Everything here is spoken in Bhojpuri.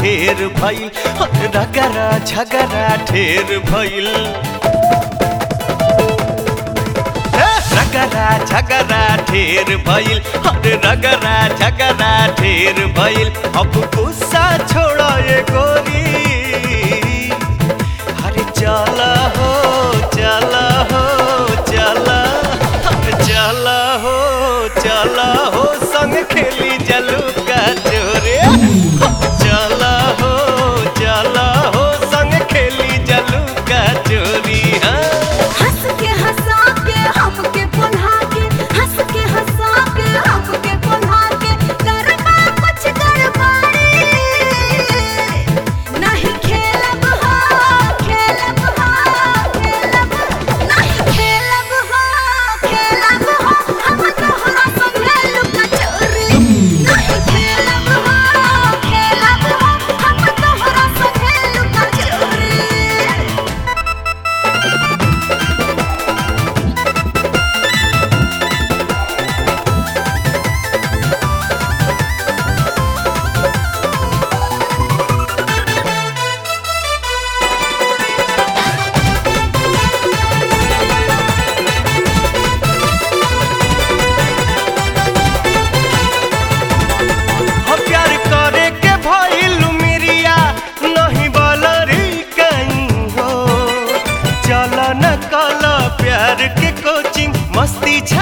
ढेर भइल अरे रगरा झगरा ढेर भइल ए, रगरा झगरा ढेर भइल अरे रगरा झगरा ढेर भइल अब गुस्सा छोड़ ये गोरी अरे चला हो चला हो चला अरे चला हो चला हो संग खेली जलू का चोरे चला हो चला हो संग खेली जलू का चोरी हाँ हंस के हंसा के हमके पुन्हा के हंस के हंसा के हमके पुन्हा के करबा कुछ गड़बड़ी नहीं खेलब हो खेलब हो खेलब नहीं खेलब हो खेलब हो हम तोहरा संगे लुका चोरी नहीं खेलब हो खेलब हो हम तोहरा संगे लुका चोरी हो प्यार करे के भइल मिरिया नहीं बलरी कहीं हो चल न कल प्यार के कोचिंग मस्ती